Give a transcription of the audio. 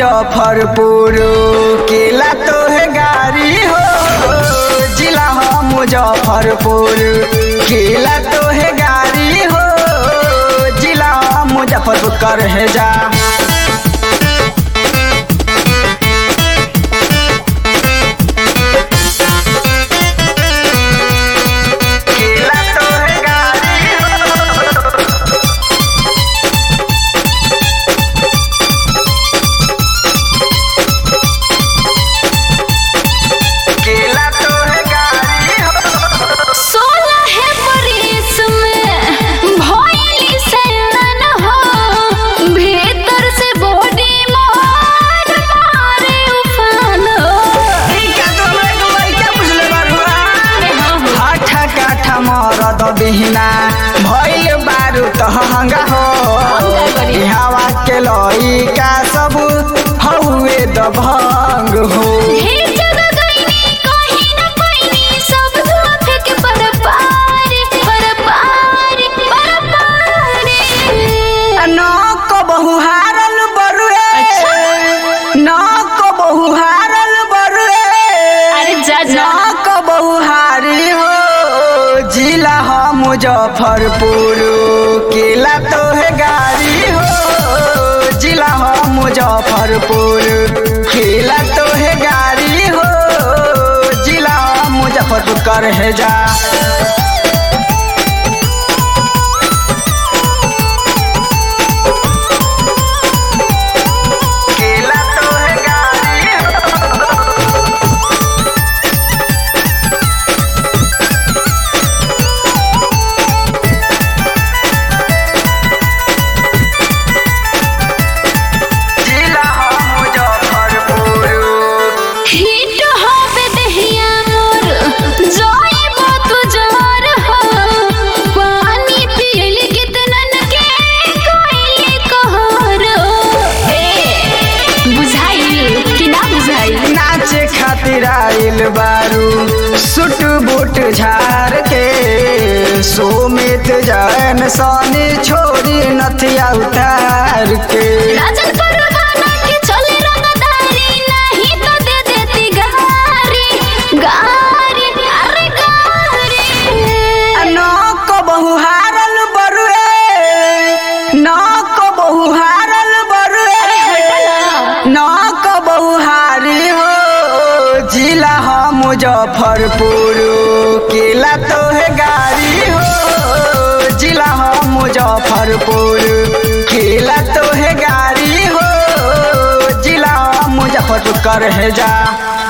मुजफ्फरपुर केला तो है गाड़ी हो जिला हो मुजफ्फरपुर केला तो है गाड़ी हो जिला हो मुजफ्फरपुर कर है जा केला तो है गाड़ी हो केला तो है गाड़ी हो सोलह है बरिस में भइली सैलन हो भीतर से बॉडी मोर मारे उफान हो क्या तो मैं तो लइका बुझले बारुआ अरे हाँ हो हाठा काठा मरद बिहिना भइल बारू तहंगा हो हम का करी? हवा के लइका सब हउए दभंग हो ढेर जगह गइनी कहीं न पाइनी सब धुआं फेंक पर पार पर पार पर पार नक बहु हारल बरुए नक बहु हारल बरुए अरे जा जा नक बहु हारी हो जिला हो मुजफ्फरपुर केला तो है गाड़ी हो जिला हो मुजफ्फरपुर केला तो है गाड़ी हो जिला हो मुजफ्फरपुर कर है जा केला तो है गाड़ी हो जिला हो मुजफ्फरपुर हिट होवे दहिया मोर जाइबो तू जोर हो पानी पियल कितनन के कोइली कहर ए बुझाई कि ना बुझाई नाचे खातिर आइल बारू सुट बूट झार के सोमित जैन सोनी छोड़ी नथिया उतार के राजन परवाना के चले रंगदारी नहीं तो दे देती गारी गारी अरे गारी नक बहु हारल बरुए नक बहु हारल बरुए नक बहु हारी हो जिला हो मुजफ्फरपुर केला तो है गाड़ी हो जिला हो मुजफ्फरपुर केला तो है गाड़ी हो जिला हो मुजफ्फरपुर कर है जा